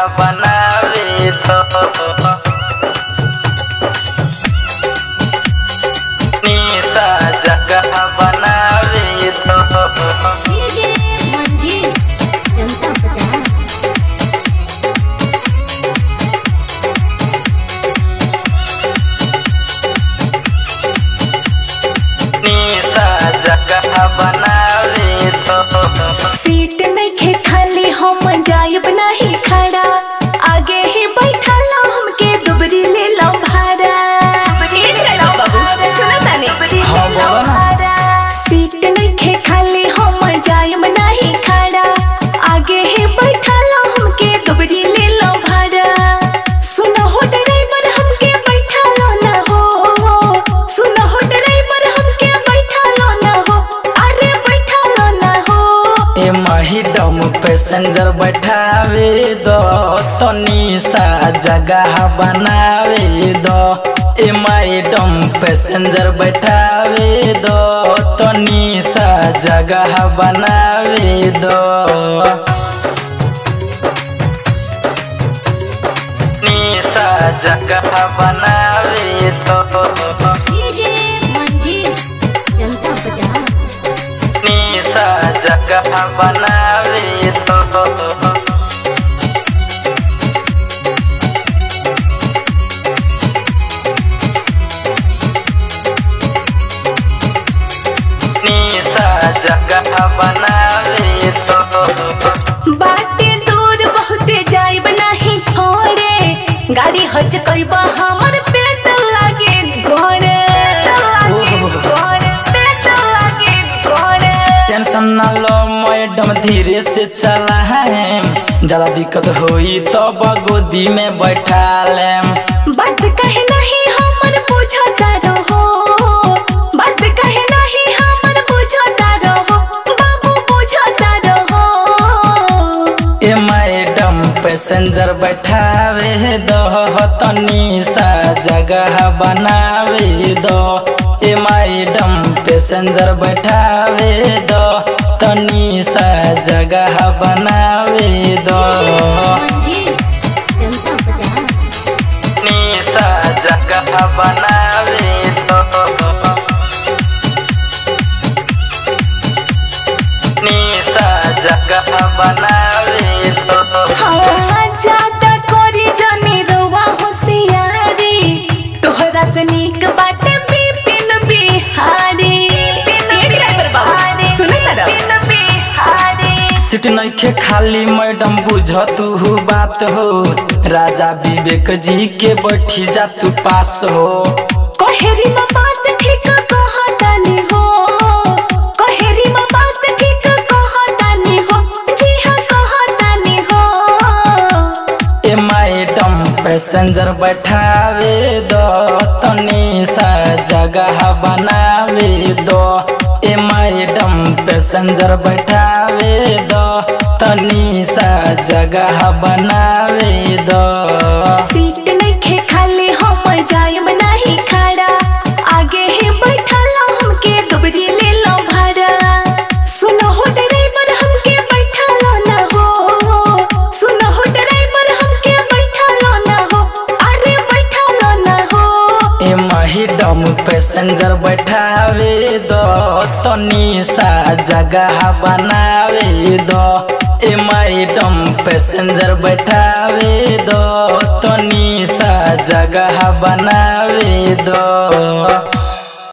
बनावे दो निशा जगह बनावे दो डीजे मंजीत जनता बाजार निशा जगह बनावे दो सीट नइखे खाली हम जायब नहीं खड़ा आगे ही बैठल हमके दुबरी ले लो भाड़ा ए ड्राइवर बाबू सुनो तानी हाँ, बोलो ना। सीट नइखे खाली हम जायब नहीं खड़ा आगे ही बैठल हमके दुबरी ले लो भाड़ा सुनो हो ड्राइवर हमके बैठलो ना हो सुनो हो ड्राइवर हमके बैठलो ना हो अरे बैठलो ना हो ए महिडम पैसेंजर बैठावे दो तो निशा जगह बनावे दो ए मैडम पैसेंजर बैठावे दो तो निशा जगह बनावे दो निशा जगह बनावे दो डीजे मंजीत जनता बाजार निशा जगह बनावे दो निशा जगह बनावे दो बाटे दूर बहुते जाइब नहीं थोड़े गाड़ी हज कइबा हमर पेट लागे गोड़े पेट लागे गोड़े टेंशन न लो मैडम धीरे से चला है ज्यादा दिक्कत होई तो गोदी में बैठा लेम बात कहे नहीं हमर बुझता रहो बात कहे नहीं हमर बुझता रहो बाबू बुझता रहो ए मैडम पैसेंजर बैठावे दो तनी सा जगह बनावे दो ए मैडम पैसेंजर बैठावे दो तनी सा जगह बनावे दो मंजीत जनता बाजार निशा जगह बनावे दो निशा जगह बनावे दो हाँ, ज्यादा करी जानी रउआ होशियारी तोहरा से नीक बाटे बिपिन बिहारी ए ड्राइवर बाबू, सुनो तारा? सीट नइखे खाली मैडम बुझ तू बात हो राजा विवेक जी के बैठी जा तू पास हो कहेरी में बात ठीक कहतानी हो कहेरी में बात ठीक कहतानी हो जी हाँ कहतानी हो ए मैडम पैसेंजर बैठावे दो तनी सा जगह बनावे दो ए मैडम पैसेंजर बैठावे दो तनी सा जगह बनावे दो सीट नइखे खाली हम जायब नहीं खड़ा आगे ही बैठल हमके दुबरी ले लो भाड़ा सुनो हो ड्राइवर हमके बैठलो ना हो सुनो हो ड्राइवर हमके बैठलो ना हो अरे बैठलो ना हो ए मैडम पैसेंजर बैठावे दो तनी सा जगह बनावे दो ए मैडम पैसेंजर बैठावे दो तनी सा जगह बनावे दो